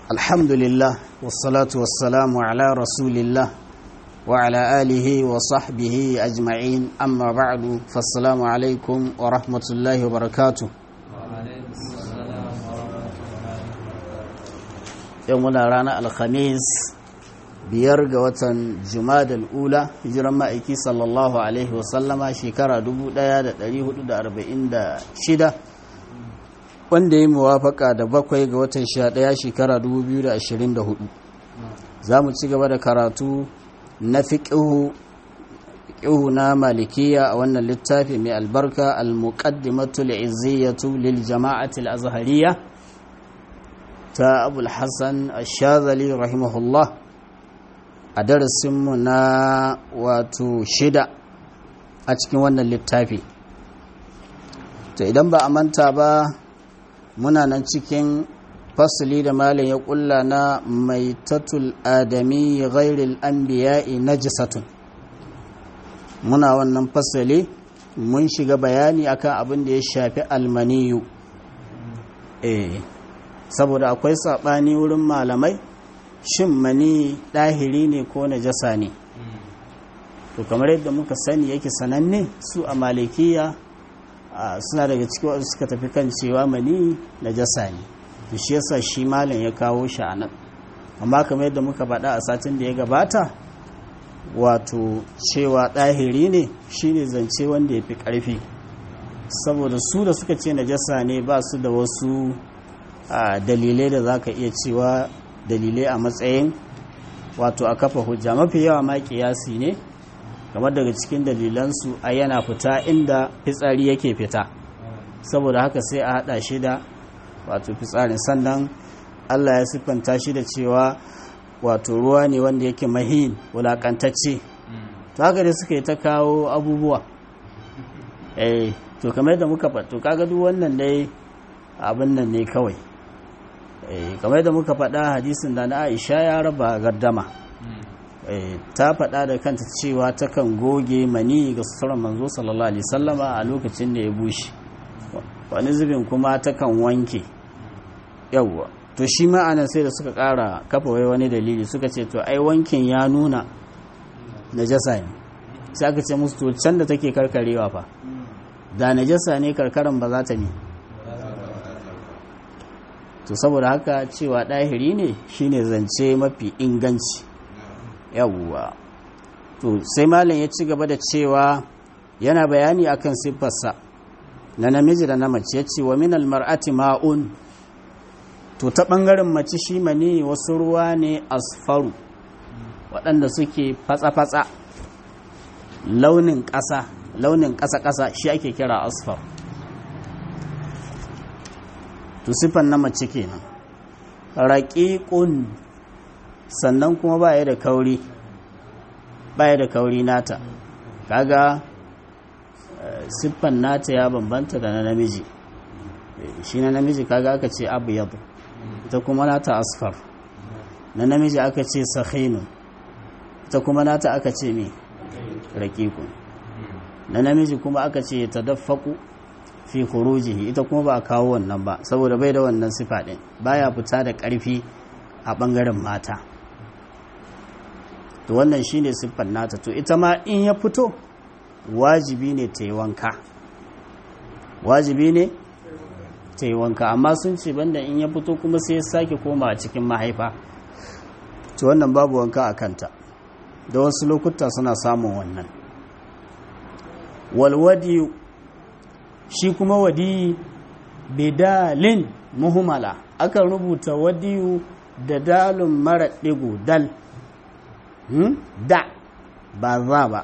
الحمد لله والصلاة والسلام على رسول الله وعلى آله وصحبه أجمعين أما بعد فالسلام عليكم ورحمة الله وبركاته يومنا رانا الخميس biyar ga watan jumadal ula hijiran ma'aiki sallallahu alaihi wasallama shekara 1446 wanda ya muwafaka da bakwai ga watan 11 shekara 2024 za mu ci gaba da karatu na fiƙihu na malikiya a wannan littafi mai albarka al-muqaddimatul izziyatu lil jama'atil azhariya ta abul hassan ash-shazali rahimahullah a darasinmu na wato shida a cikin wannan littafi to idan ba a manta ba muna nan cikin fasili da malin ya kulla na maitatul adami ghairil anbiya'i najisatun muna wannan fasili mun shiga bayani akan abin da ya shafi almaniyu eh saboda akwai saɓani wurin malamai shin mani ɗahiri ne ko najasa ne to kamar yadda muka sani yake sananne su a malikiya suna daga cikin wasu suka tafi kan cewa mani najasa ne to shi yasa shi malam ya kawo shi a nan amma kamar yadda muka faɗa a satin da ya gabata wato cewa ɗahiri ne shine zance wanda ya fi ƙarfi saboda su da suka ce najasa ne ba su da wasu dalilai da za ka iya cewa dalilai a matsayin wato a kafa hujja mafi yawa ma kiyasi ne kamar daga cikin dalilansu a yana fita inda fitsari yake fita saboda haka sai a hada shi da wato fitsarin sannan allah ya siffanta shi da cewa wato ruwa ne wanda yake mahin wulakantacce to haka dai suka yi ta kawo abubuwa eh to kamar yadda muka fato kaga duk wannan dai abin nan ne kawai kamar da muka faɗa hadisin da na aisha ya raba gardama ta faɗa da kanta cewa takan goge mani ga suturar manzo sallallahu alaihi sallama a lokacin da ya bushe wani zubin kuma takan wanke yawwa to shi ma'anar sai da suka ƙara kafa wai wani dalili suka ce to ai wankin ya nuna najasa ne sai aka ce musu to can da take karkarewa fa da najasa ne karkaran ba za ta ne to saboda haka cewa ɗahiri ne shine zance mafi inganci yawwa to sai malam ya ci gaba da cewa yana bayani akan siffarsa na namiji da na mace ya ce wa minal mar'ati ma'un to ta ɓangaren mace shi mani wasu ruwa ne asfaru waɗanda suke fatsa-fatsa launin ƙasa launin ƙasa-ƙasa shi ake kira asfar to sifan na mace kenan raƙiƙun sannan kuma baya da kauri baya da kauri nata kaga siffan nata ya bambanta da na namiji shi na namiji kaga aka ce abu yadu ita kuma nata asfar na namiji aka ce sahinun ita kuma nata aka ce me raƙiƙun na namiji kuma aka ce ta dafaku fi khurujihi ita kuma ba a kawo wannan ba saboda bai da wannan sifa din baya fita da ƙarfi a ɓangaren mata to wannan shine siffar nata to ita ma in ya fito wajibi ne ta yi wanka wajibi ne ta yi wanka amma sun ce banda in ya fito kuma sai ya sake koma a cikin mahaifa to wannan babu wanka a kanta da wasu lokuta suna samun wannan walwadi shi kuma wadiyi bidalin muhimmala akan rubuta wadiyu da dalin mara ɗigo dal da ba za ba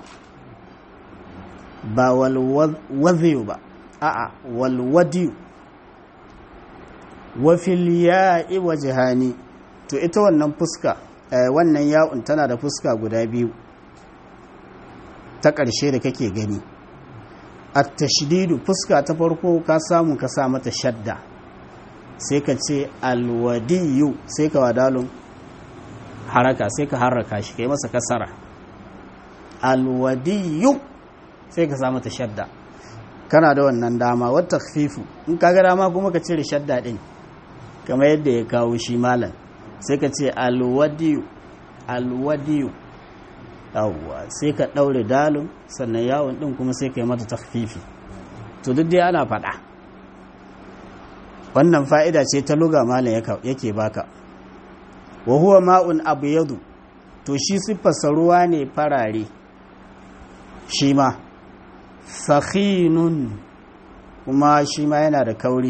ba walwaziyu ba a'a walwadiyu wafil ya'i wa jihani to ita wannan fuska wannan ya'un tana da fuska guda biyu ta ƙarshe da kake gani at-tashdidu fuska ta farko ka samu ka sa mata shadda sai ka ce alwadiyu sai ka wadalun haraka sai ka haraka shi kai masa kasara alwadiyu sai ka sa mata shadda kana da wannan dama wata fifu in ka ga dama kuma ka cire shadda din kamar yadda ya kawo shi malam sai ka ce alwadiyu alwadiyu yawwa sai ka ɗaure dalin sannan yawon ɗin kuma sai ka yi mata takfifi to duk dai ana faɗa wannan fa'ida ce ta luga malam yake baka wa huwa ma'un abu yadu to shi siffarsa ruwa ne farare shi ma sakhinun kuma shi ma yana da kauri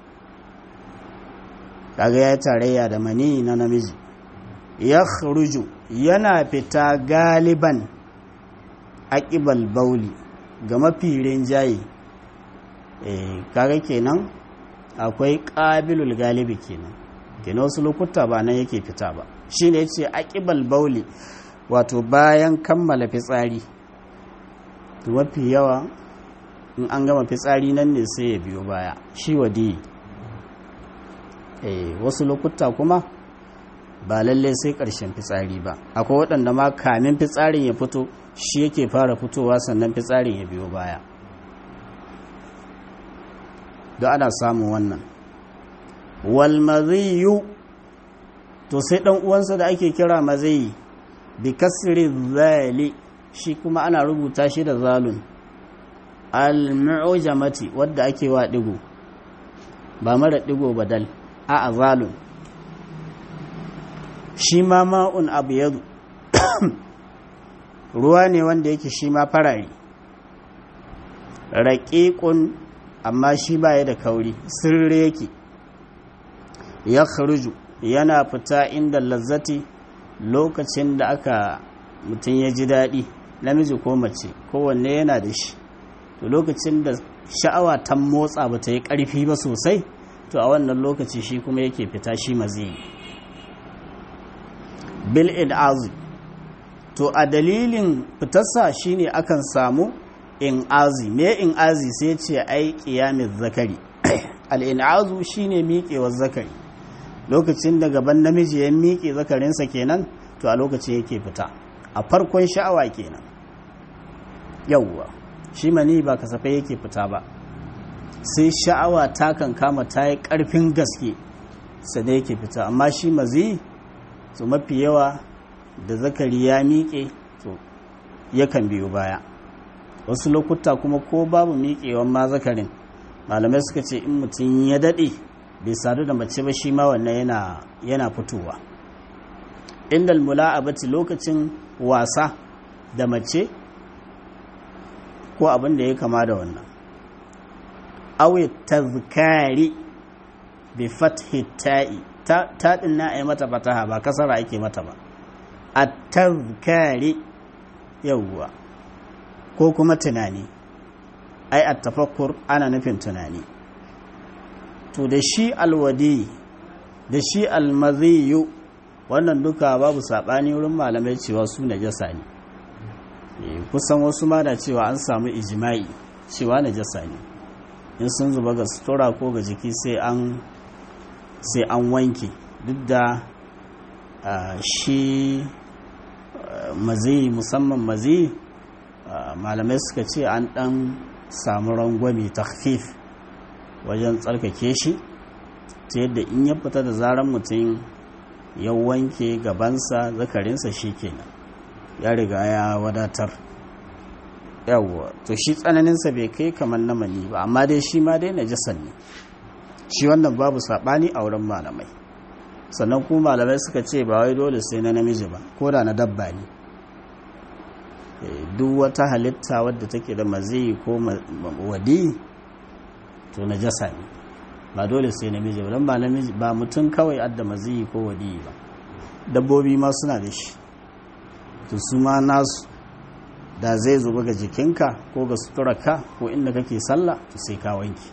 kaga ya tarayya da mani na namiji ya yana fita galiban aƙibal bauli ga mafi rinjaye kaga kenan akwai ƙabilul galibi kenan kenan wasu lokuta ba nan yake fita ba shi ne ce aƙibal bauli wato bayan kammala fitsari mafi yawa in an gama fitsari nan ne sai ya biyo baya shi wadi wasu lokuta kuma ba lalle sai ƙarshen fitsari ba akwai waɗanda ma kamin fitsarin ya fito shi yake fara fitowa sannan fitsarin ya biyo baya da ana samun wannan wal maziyu to sai ɗan uwansa da ake kira maziyi bi kasri zali shi kuma ana rubuta shi da zalun al-mu'jamati wadda ake wa digo ba mara digo badal a azalun shi ma ma'un abu yadu ruwa ne wanda yake shi ma farari raƙiƙun amma shi baya da kauri sirri yake ya kharuju yana fita inda lazzati lokacin da aka mutum ya ji daɗi namiji ko mace kowanne yana da shi to lokacin da sha'awa ta motsa ba ta yi ƙarfi ba sosai to a wannan lokaci shi kuma yake fita shi maziyi bil azi to a dalilin fitarsa shine akan samu in azi me in azi sai ce ai qiyamiz zakari al in'azu shine miƙewar zakari lokacin da gaban namiji ya miƙe zakarinsa kenan to a lokacin yake fita a farkon sha'awa kenan yawwa shi mani ba kasafai yake fita ba sai sha'awa ta kan kama ta yi ƙarfin gaske sada yake fita amma shi mazi to mafi yawa da zakari ya miƙe to yakan biyo baya wasu lokuta kuma ko babu miƙewan ma zakarin malamai suka ce in mutum ya daɗe bai sadu da mace ba shi ma wannan yana yana fitowa inda mula'abati lokacin wasa da mace ko abin da ya kama da wannan awi tazkari bi fathi ta'i ta din na ai mata fataha ba kasara ake mata ba at-tazkari yawwa ko kuma tunani ai at-tafakkur ana nufin tunani to da shi alwadi da shi almaziyu wannan duka babu saɓani wurin malamai cewa su najasa ne kusan wasu ma da cewa an samu ijima'i cewa najasa ne in sun zuba ga sutura ko ga jiki sai an sai an wanke duk da shi mazi musamman mazi malamai suka ce an ɗan samu rangwami takfif wajen tsarkake shi ta yadda in ya fita da zaran mutum ya wanke gabansa zakarinsa shi kenan ya riga ya wadatar yawwa to shi tsananinsa bai kai kamar na mani ba amma dai shi ma dai najasan ne shi wannan babu saɓani a wurin malamai sannan kuma malamai suka ce ba wai dole sai na namiji ba ko da na dabba ne duk wata halitta wadda take da maziyi ko wadi to najasa ne ba dole sai namiji ba don ba namiji ba mutum kawai adda maziyi ko wadi ba dabbobi ma suna da shi to su ma nasu da zai zuba ga jikinka ko ga suturarka ko inda kake sallah to sai ka wanki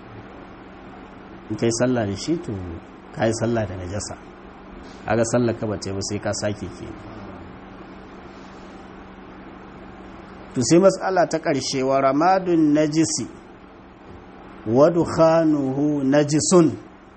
in kai sallah da shi to ka yi sallah da najasa aga sallah ka bace ba sai ka sake ke to sai matsala ta ƙarshe wa ramadun najisi wa dukhanuhu najisun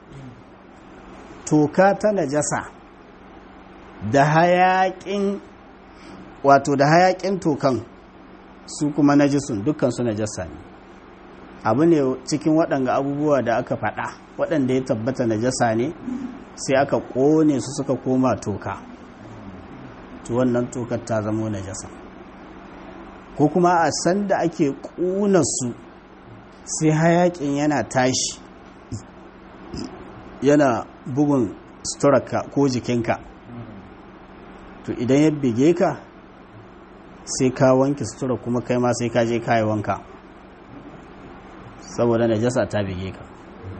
toka ta najasa da hayaƙin wato da hayaƙin tokan su kuma najisun dukkan su najasa ne abu ne cikin waɗanga abubuwa da aka faɗa waɗanda ya tabbata najasa ne sai aka ƙone su suka koma toka to wannan tokar ta zamo najasa ko kuma a sanda ake ƙuna su sai hayakin yana tashi yana bugun suturarka ko jikinka to idan ya bige ka sai ka wanke sutura kuma kai ma sai ka je kayi wanka saboda najasa ta bige ka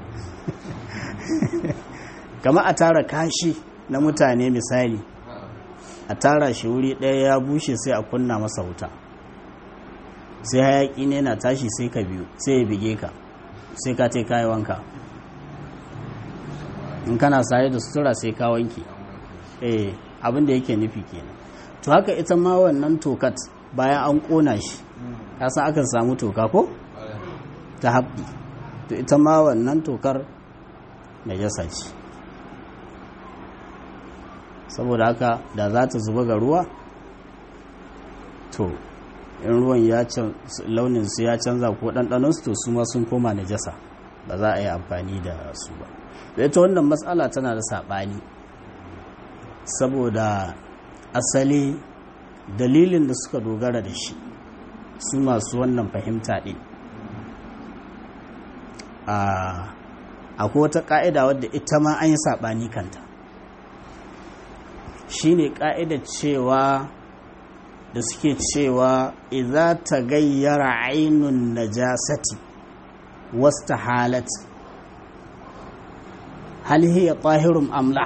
kama a tara kashi na mutane misali a tara shi wuri ɗaya ya bushe sai a kunna masa wuta sai hayaƙi ne na tashi sai ka biyu sai ya bige ka sai ka te kayi wanka in kana saye da sutura sai ka wanke eh abin da yake nufi kenan to haka ita ma wannan tokat bayan an ƙona shi kasa akan samu toka ko ta haɓɓi to ita ma wannan tokar najasa ce saboda haka da za ta zuba ga ruwa to in ruwan ya launin su ya canza ko ɗanɗanonsu to su ma sun koma najasa ba za a yi amfani da su ba da ita wannan matsala tana da saɓani saboda asali dalilin da suka dogara da shi su masu wannan fahimta ɗin akwai wata ƙa'ida wadda ita ma an yi saɓani kanta shi ne ƙa'ida cewa da suke cewa iza ta gayyara ainun najasati wasta halat hal hiya tahirun amla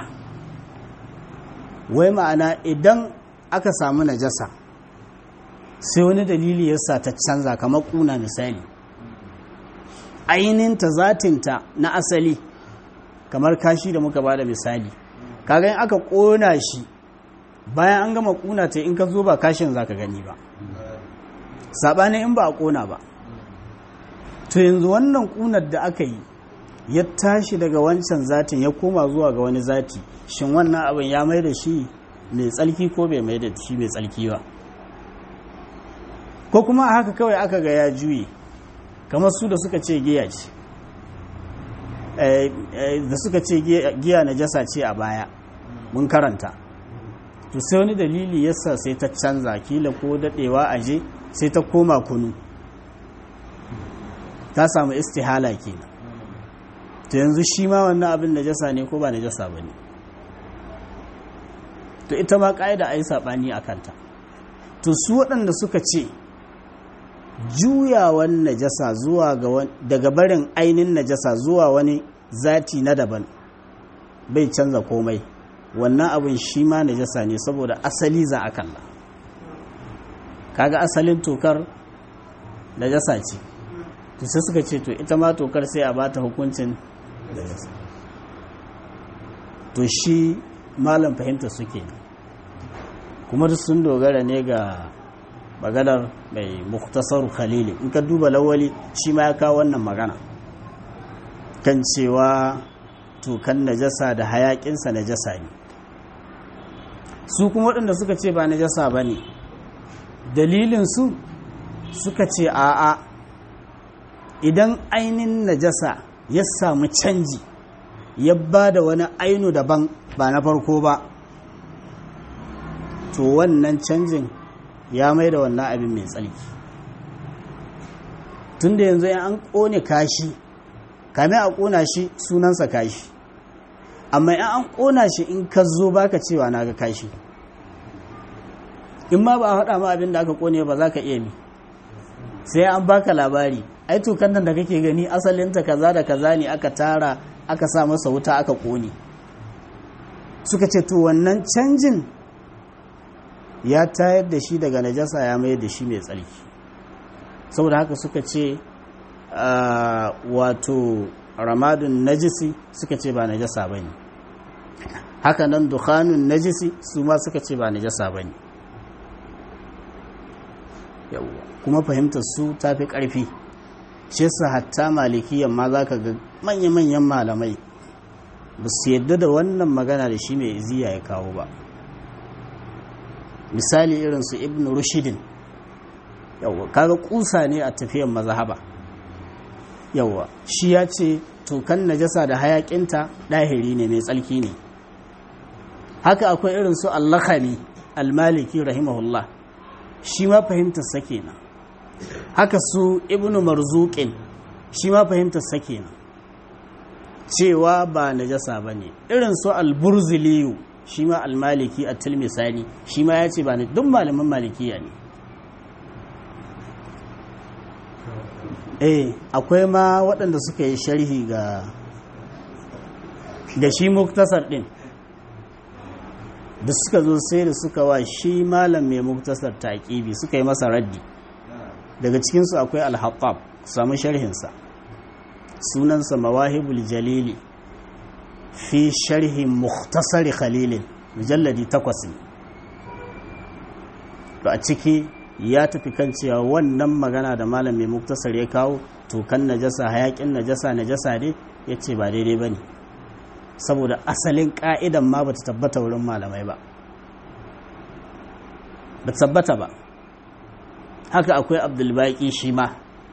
wai ma'ana idan aka samu najasa sai wani dalili yasa ta canza kamar kuna misali ainihinta zatinta na asali kamar kashi da muka bada misali kaga in aka kona shi bayan an gama kuna ta in ka zo ba kashin zaka gani ba sabanin in ba a kona ba to yanzu wannan kunar da aka yi ya tashi daga wancan zatin ya koma zuwa ga wani zati shin wannan abin ya mai da shi mai tsalki ko bai mai da shi mai tsalki ba ko kuma a haka kawai aka ga ya juye kamar su da suka ce giya ce da suka ce giya na jasa ce a baya mun karanta to sai wani dalili yasa sai ta canza kila ko dadewa aje sai ta koma kunu ta samu istihala kenan to yanzu shi ma wannan abin najasa ne ko ba najasa ba ne to ita ma ƙa'ida a yi saɓani a kanta to su waɗanda suka ce juyawan najasa zuwa daga barin ainihin najasa zuwa wani zati na daban bai canza komai wannan abin shi ma najasa ne saboda asali za a kalla kaga asalin tokar najasa ce to sai suka ce to ita ma tokar sai a bata hukuncin najasa to shi malam fahimta suke kuma duk sun dogara ne ga maganar mai muktasar khalili in ka duba lawali shi ma ya kawo wannan magana kan cewa tokan najasa da hayakinsa najasa ne su kuma waɗanda suka ce ba najasa ba ne dalilinsu suka ce a'a idan ainin najasa ya samu canji ya ba da wani ainu daban ba na farko ba to wannan canjin ya mai da wannan abin mai tsarki tun da yanzu an ƙone kashi kame a ƙona shi sunansa kashi amma in an ƙona shi in ka zo baka cewa na ga kashi in ma ba a haɗa ma abin da aka ƙone ba za ka iya mi sai an baka labari ai tukan nan da kake gani asalinta kaza da kaza ne aka tara aka sa masa wuta aka ƙone suka ce to wannan canjin ya tayar da shi daga najasa ya mai da shi mai tsarki saboda haka suka ce wato ramadun najisi suka ce ba najasa ba ne haka nan dukhanun najisi su ma suka ce ba najasa ba ne kuma fahimtar su ta fi ƙarfi shi yasa hatta malikiyan ma za ka ga manya-manyan malamai ba su yadda da wannan magana da shi mai iziya ya kawo ba misali irin su ibn rushidin yawa kaga kusa ne a tafiyan mazhaba yawa shi ya ce tokan najasa da hayakinta ɗahiri ne mai tsalki ne haka akwai irin su allakari almaliki rahimahullah shi ma fahimtar sa kenan haka su ibnu marzuqin shi ma fahimtar sa kenan cewa ba najasa bane irin su alburziliyu shi ma almaliki a tilmisani shi ma ya ce ba ne duk malaman malikiya ne eh akwai ma waɗanda suka yi sharhi ga da shi muktasar ɗin da suka zo sai da suka wa shi malam mai muktasar taƙibi suka yi masa raddi daga cikinsu akwai alhaƙab samu sharhinsa sunansa mawahibul jalili fi sharhi muktasari khalilin mujalladi takwas ne to a ciki ya tafi kan cewa wannan magana da malam mai muktasar ya kawo tokan najasa hayakin najasa najasa ne ya ce ba daidai ba ne saboda asalin ka'idan ma ba ta tabbata wurin malamai ba ba tabbata ba haka akwai abdulbaki shi ma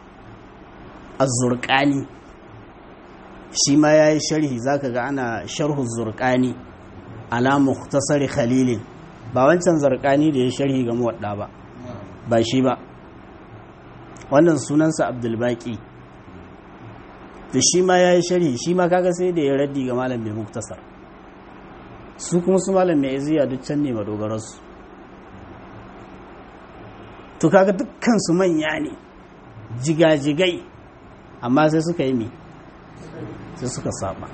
azurkani shi ma ya yi sharhi za ka ga ana sharhu zurkani ala muktasari khalilin ba wancan zurkani da ya sharhi ga muwadda ba ba shi ba wannan sunansa abdulbaki da shi ma ya yi sharhi shi ma kaga sai da ya raddi ga malam mai muktasar su kuma su malam mai iziya duk can ne madogararsu to kaga dukkan su manya ne jigajigai amma sai suka yi mi sai suka saba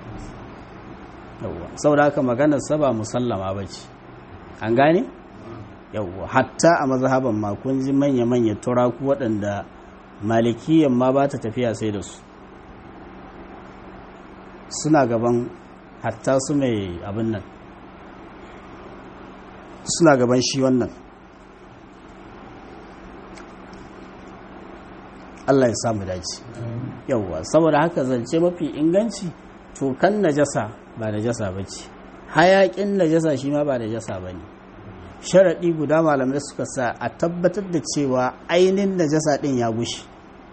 yawwa saboda haka maganar saba musallama ba ce an gane yawwa hatta a mazhaban ma kun ji manya-manya turaku waɗanda malikiyan ma ba ta tafiya sai da su suna gaban hatta su mai abin nan suna gaban shi wannan Allah ya samu dace yawwa saboda haka zance mafi inganci to kan najasa ba najasa ba ce hayaƙin najasa shi ma ba najasa ba ne sharaɗi guda malamai suka sa a tabbatar da cewa ainihin najasa ɗin ya gushi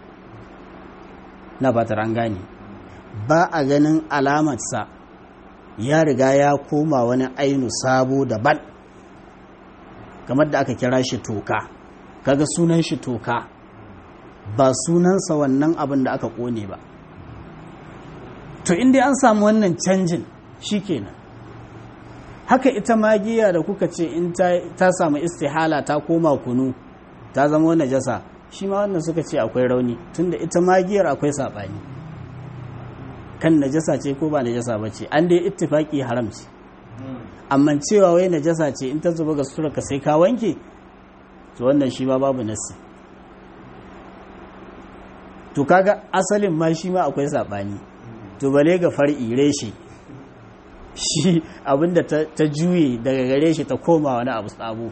na fatar an gane ba a ganin alamarsa ya riga ya koma wani ainu sabo daban kamar da aka kira shi toka kaga sunan shi toka ba sunansa wannan abin da aka kone ba to inda an samu wannan canjin shikenan haka ita magiya da kuka ce in ta samu istihala ta koma kunu ta zama najasa shi ma wannan suka ce akwai rauni tunda ita magiyar akwai saɓani kan najasa ce ko ba najasa ba ce an dai ittifaki haram ce amma cewa wai najasa ce in ta zuba ga suturarka sai ka wanke to wannan shi ma babu nasi to kaga asalin ma shi ma akwai saɓani to bale ga far'i reshe shi abinda ta juye daga gare shi ta koma wani abu sabo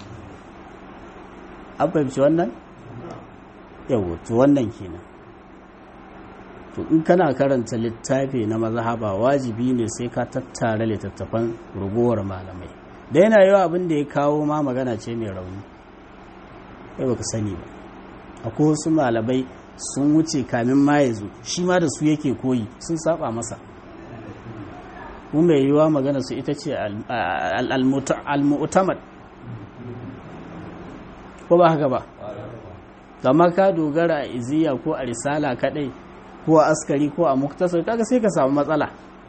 an fahimci wannan yau to wannan kenan to in kana karanta littafi na mazhaba wajibi ne sai ka tattara littattafan rugowar malamai da yana yawa abin da ya kawo ma magana ce mai rauni kai baka sani ba akwai wasu malamai sun wuce kamin ma ya zo shi ma da su yake koyi sun saba masa kuma mai yiwa magana su ita ce al-mu'tamad ko ba haka ba gama ka dogara a iziya ko a risala kadai ko a askari ko a muktasar kaga sai ka samu matsala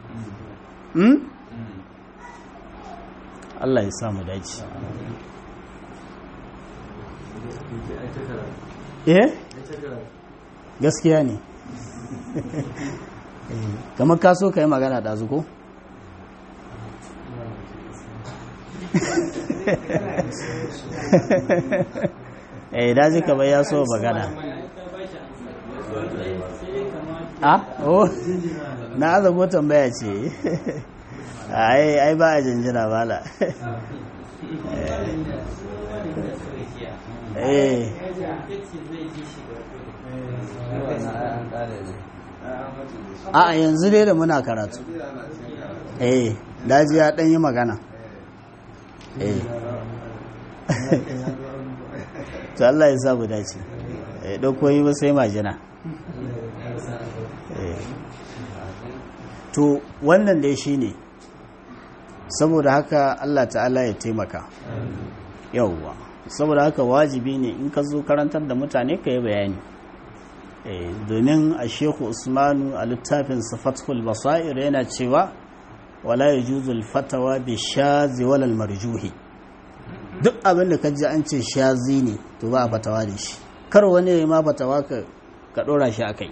Allah ya samu dace eh gaskiya ne kamar ka so ka yi magana da ko? eh daji kamar ya so magana a oh na azago tambaya ce ai ai ba a jinjina bala eh a yanzu dai da muna karatu eh daji ya ɗan yi magana eh to Allah ya samu dace eh dauko yi ba sai majina eh to wannan dai shi ne saboda haka allah ta'ala ya taimaka yauwa saboda haka wajibi ne in ka zo karantar da mutane ka yi bayani domin a shehu usmanu a littafin fathul basair yana cewa wala ya juzul fatawa bi shazi walal marjuhi duk abin da ka ji an ce shazi ne to ba a fatawa da shi kar wani ya ma fatawa ka dora shi a kai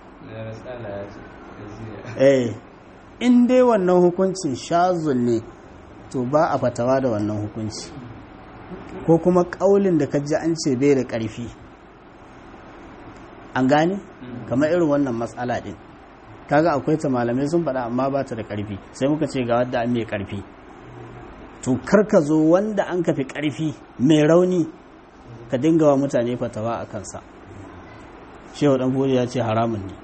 eh in dai wannan hukuncin shazun ne to ba a fatawa da wannan hukunci ko kuma ƙaulin da ka ji an ce bai da ƙarfi an gane kamar irin wannan matsala ɗin kaga akwai ta malamai sun faɗa amma ba ta da ƙarfi sai muka ce ga wadda an mai ƙarfi to ka zo wanda an kafi ƙarfi mai rauni ka dinga wa mutane fatawa a kansa shehu ɗan ya ce haramun ne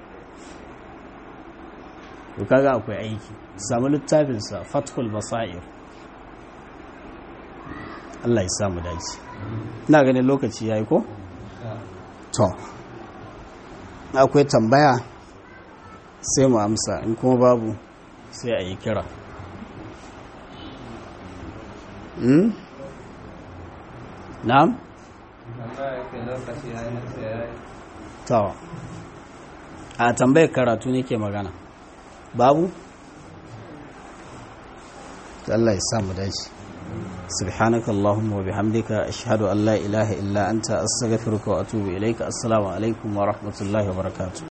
to kaga akwai aiki samu littafinsa fathul basair Allah ya samu dace ina ganin lokaci yayi ko to akwai tambaya sai mu amsa in kuma babu sai a yi kira hmm? na'am to a tambayar karatu nake magana babu Allah ya samu dace سبحانك اللهم وبحمدك أشهد أن لا إله إلا أنت أستغفرك وأتوب إليك السلام عليكم ورحمة الله وبركاته